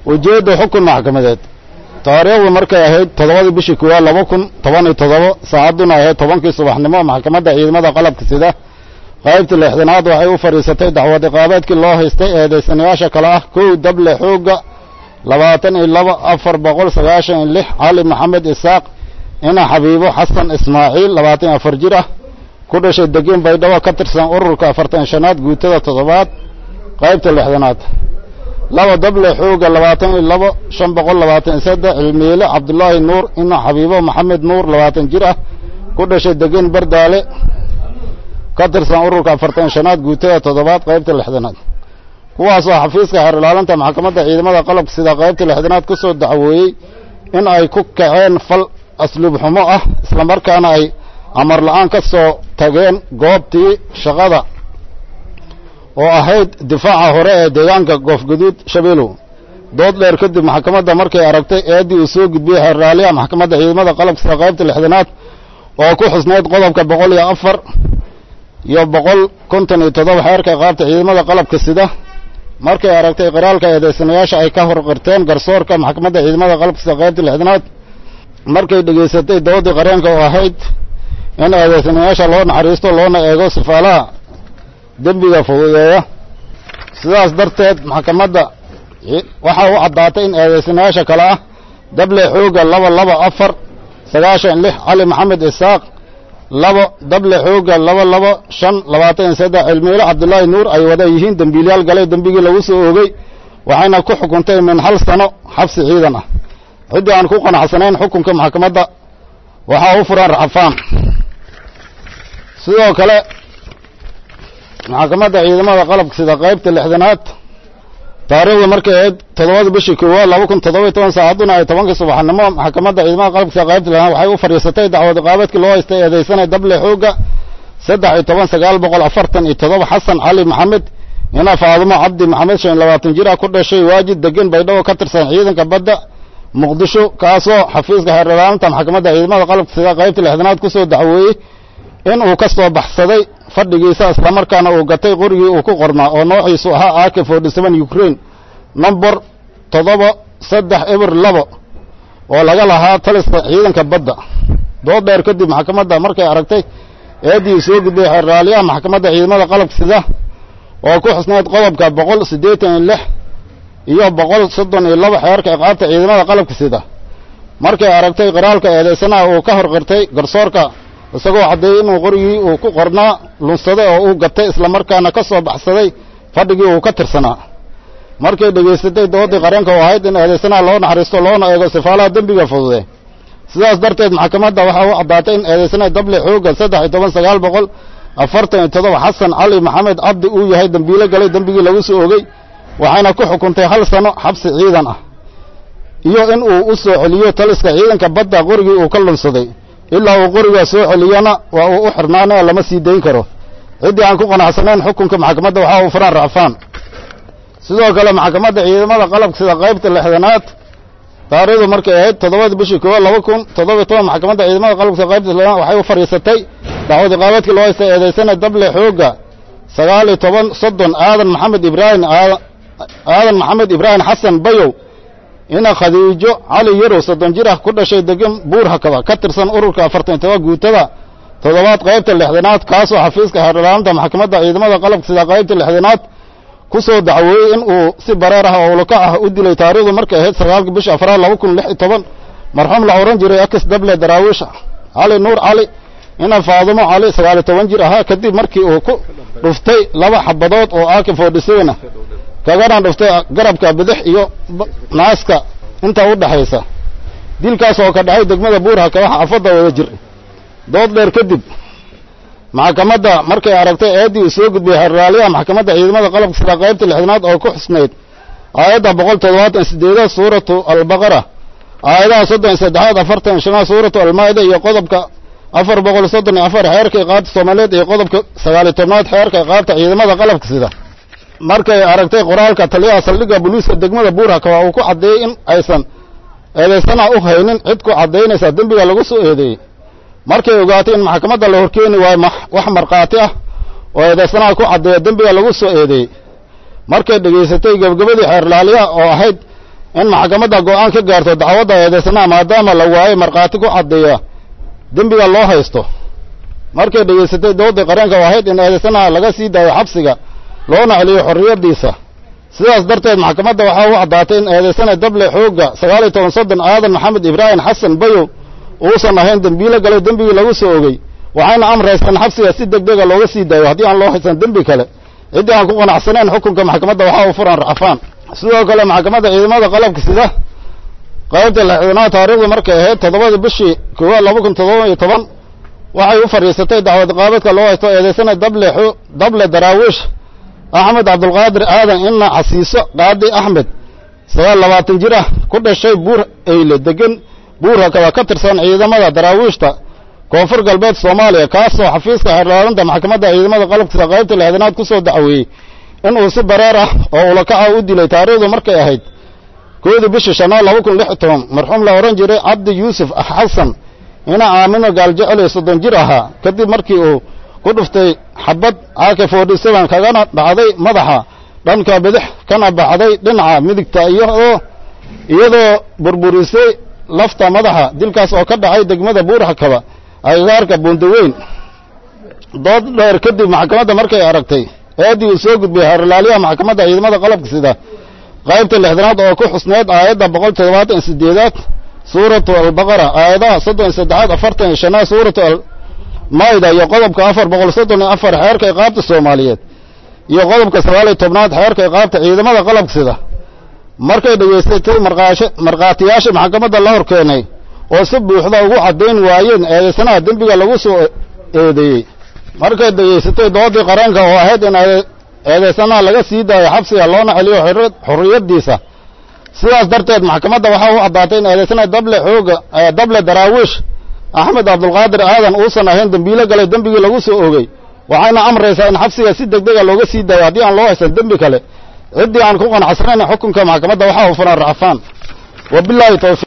ujeedda xukun maxkamadeed taariikhdu markay ahayd toddobadii bishii koowaad laba kun toban iyo toddoba saacadduna ahayd tobankii subaxnimo maxkamadda ciidamada qalabka sida qaybta lixdanaad waxay u fadhiisatay dacwad iqaabeedkii loo haystay eedaysanayaasha kale ah kow dable xoogga labaatan iyo laba afar boqol sagaashan iyo lix cali maxamed isaaq ina xabiibo xasan ismaaciil labaatan iyo afar jir ah ku dhashay degeen baydhabo ka tirsan ururka afartan shanaad guutada toddobaad qaybta lixdanaad laba dable xoogga labaatan iyo labo shan boqol labaatan iyo saddex cilmiile cabdulaahi nuur ina xabiibo maxamed nuur labaatan jir ah ku dhashay degeen bardaale ka tirsan ururka afartan shanaad guutada toddobaad qaybta lixdanaad kuwaasoo xafiiska xeer ilaalinta maxkamadda ciidamada qalabka sida qaybta lixdanaad ku soo dacwooyey in ay ku kaceen fal asluub xumo ah islamarkaana ay amar la-aan ka soo tageen goobtii shaqada oo ahayd difaaca hore ee deegaanka goofgaduud shabeelow dood dheer kadib maxkamadda markay aragtay eeddii uu soo gudbiyey xeer raaliyaha maxkamadda ciidamada qalabka sida qaybta lixdanaad oo ku xusnayd qodobka boqol iyo afar iyo boqol konton iyo toddoba xeerka iqaabta ciidamada qalabka sida markay aragtay qiraalka eedaysanayaasha ay ka hor qirteen garsoorka maxkamadda ciidamada qalabka sida qaybta lixdanaad markay dhegaysatay doodii qareenka oo ahayd in eedaysanayaasha loo naxariisto loona eego sifaalaha dembiga fududeeya sidaas darteed maxkamadda waxaa u caddaatay in eedaysanayaasha kale ah dable xoogga laba laba afar sagaashan lix cali maxamed isaaq labo dable xoogga laba laba shan labaatan iyo saddex cilmiile cabdulaahi nuur ay wada yihiin dembiilyaal galay dembigii lagu soo oogay waxayna ku xukuntay min hal sano xabsi ciidan ah ciddii aan ku qanacsanayn xukunka maxkamadda waxaa u furan racfaan sidoo kale maxkamadda ciidamada qalabka sida qaybta lixdanaad taariikhda markay ahayd toddobada bishii koowaad laba kun toddoba iyo toban saacadduna ay tobankii subaxnimo maxkamadda ciidamada qalabka sida qaybta lixdanaad waxay u fadhiisatay dacwad iqaabeedkii loo haystay eedaysanay dable xoogga saddex iyo toban sagaal boqol afartan iyo toddoba xasan cali maxamed ina faadumo cabdi maxamed shan iyo labaatan jir ah ku dhashay waajid degan baydhabo ka tirsan ciidanka badda muqdisho kaasoo xafiiska xeer ilaalinta maxkamadda ciidamada qalabka sida qaybta lixdanaad ku soo dacweeyey in uu ka soo baxsaday fadhigiisa islamarkaana uu gatay qorigii uu ku qornaa oo noociisu ahaa ak forty seven ukraine number toddoba saddex eber labo oo laga lahaa taliska ciidanka badda dood dheer kadib maxkamadda markay aragtay eeddii soo gudbay xeerraaliyaha maxkamadda ciidamada qalabka sida oo ku xusnayd qodobka boqol siddeetan iyo lix iyo boqol soddon iyo laba xeerka iqaabta ciidamada qalabka sida markay aragtay qiraalka eedaysanaha uu ka hor qirtay garsoorka isagoo caddeeyey inuu qorigii uu ku qornaa lunsaday oo uu gatay islamarkaana ka soo baxsaday fadhigii uu ka tirsanaa markay dhegaysatay doodii qareenka oo ahayd in eedaysanaha loo naxariisto loona eego sifaalaha dembiga fudude sidaas darteed maxkamadda waxaa u caddaatay in eedaysanaha dable xoogga saddex iyo toban sagaal boqol afartan iyo toddoba xasan cali maxamed cabdi uu yahay dembiilo galay dembigii lagu soo ogey waxayna ku xukuntay hal sano xabsi ciidan ah iyo in uu u soo celiyo taliska ciidanka badda qorigii uu ka lunsaday ilaa uu qorigaa soo celiyana waa uu u xirnaanao lama sii dayn karo ciddii aan ku qanacsanayn xukunka maxkamadda waxaa uu furaan racfaan sidoo kale maxkamadda ciidamada qalabka sida qaybta lixdanaad taariikhdu markay ahayd toddobada bishii koowaad laba kun toddoba iyo toban maxkamadda ciidamada qalabka sida qaybta lixdanaad waxay u fadhiisatay dacwad iqaabeedkii loo haystay eedaysana dable xoogga sagaal iyo toban soddon aadan maxamed ibraahim aadan maxamed ibraahim xasan bayow ina khadiijo cali yarow soddon jir ah ku dhashay degan buur hakaba ka tirsan ururka afartan iyo toba guutada toddobaad qaybta lixdanaad kaasoo xafiiska xeerdhalaalinta maxkamadda ciidamada qalabka sida qaybta lixdanaad ku soo dacweeyey in uu si bareer ah oo ulakac ah u dilay taariikhdu markay ahayd sagaalka bisha afraad laba kun lix iyo toban marxuum la ohan jiray akis dable daraawiish cali nuur cali ina faadumo cali sagaal iyo toban jir ahaa kadib markii uu ku dhuftay laba xabadood oo ak forty seven ah kagana dhuftay garabka bidix iyo naaska inta u dhaxaysa dilkaas oo ka dhacay degmada buurhaka waxa afadda wada jir dood dheer kadib maxkamadda markay aragtay eeddii uu soo gudbiyey xerraaliyaha maxkamadda ciidamada qalabka sida qaybta lixdanaad oo ku xusnayd aayadda boqol toddobaatan sideedaad suuratu albaqara aayadaha soddon iyo saddexaad afartan iyo shanaad suuratu almaa'ida iyo qodobka afar boqol soddon iyo afar xeerka iqaabta soomaaliyeed iyo qodobka sagaaliyo tobnaad xeerka iqaabta ciidamada qalabka sida markay aragtay qoraalka taliyaha saldhigga booliiska degmada buurhaka waa uu ku caddeeyey in aysan eedaysanaha u haynin cid ku caddaynaysa dembiga lagu soo eedeeyey markay ogaatay in maxkamadda la horkeeni waayo wax markhaati ah oo eedaysanaha ku caddeeya dembiga lagu soo eedeeyey markay dhegaysatay gebagabadii xeerlaaliyaha oo ahayd in maxkamadda go'aan ka gaarto dacwadda eedaysanaha maadaama la waayo markhaati ku caddeeya dembiga loo haysto markay dhegaysatay dooddii qareenka ahayd in eedaysanaha laga sii daayo xabsiga loona celiyo xorriyaddiisa sidaas darteed maxkamadda waxaa u caddaatay in eedaysana dable xoogga sagaal iyo toban soddon aadan maxamed ibraahim xasan bayow uusan ahayn dembiilo galay dembigii lagu soo ogey waxayna amraysaan xabsiga si deg dega looga sii daayo haddii aan loo haysan dembi kale ciddii aan ku qanacsanayn xukunka maxkamadda waxaa u furan racfaan sidoo kale maxkamadda ciidamada qalabka sida qaybta lixdanaad taariikhdu markay ahayd toddobadii bishii koowaad laba kun toddoba iyo toban waxay u fadhiisatay dacwad qaabadka loo haysto eedaysana dable dable daraawiish axmed cabdulqaadir aadan ina xasiiso qaadi axmed sagaal labaatan jir ah ku dhashay buur eyle degan buurha kaba ka tirsan ciidamada daraawiishta koonfur galbeed soomaaliya kaasoo xafiiska xeerlaalinta maxkamadda ciidamada qalabkiisa qaybta lixdanaad ku soo dacweeyey inuu si bareer ah oo ulakaca u dilay taariikhdu markay ahayd koodii bishii shanaad laba kun lix iyo toban marxuum la odhan jiray cabdi yuusuf xasan ina aamino gaaljecel iyo soddon jir ahaa kadib markii uu ku dhuftay xabad caake forty seven kagana dhacday madaxa dhanka bidix kana baxday dhinaca midigta iyadoo iyadoo burburisay lafta madaxa dilkaas oo ka dhacay degmada buurxakaba agagaarka buundaweyn dood dheer kadib maxkamadda markay aragtay eeddii uu soo gudbiyey xeerlaaliyaha maxkamadda ciidamada qalabka sida qaybta lixdanaad oo ku xusneed aayadda boqol toddobaatan iyo sideedaad suuratu albaqara aayadaha soddon iyo saddexaad afartan iyo shanaad suuratu almayda iyo qodobka afar boqol soddon iyo afar xeerka iqaabta soomaaliyeed iyo qodobka sagaal iyo tobnaad xeerka iqaabta ciidamada qalabka sida markay dhegaysatay markhaatiyaasha maxkamadda la hor keenay oo si buuxda ugu caddayn waayeen eedaysanaha dembiga lagu soo eedeeyey markay dhegaysatay doodii qareenka oo ahayd in eedaysanaha laga sii daayo xabsiga loona celiyo xorriyaddiisa sidaas darteed maxkamadda waxaa u caddaatay in eedaysanaha dable xooga dable daraawiish axmed cabdulqaadir aadan uusan ahayn dembiilo galay dembigii lagu soo ogey waxayna amraysaa in xabsiga si deg dega looga sii daayo haddii aan loo haysan dembi kale ciddii aan ku qanacsanayn xukunka maxkamadda waxaa u furan racfaan wabilaahi tawfiiq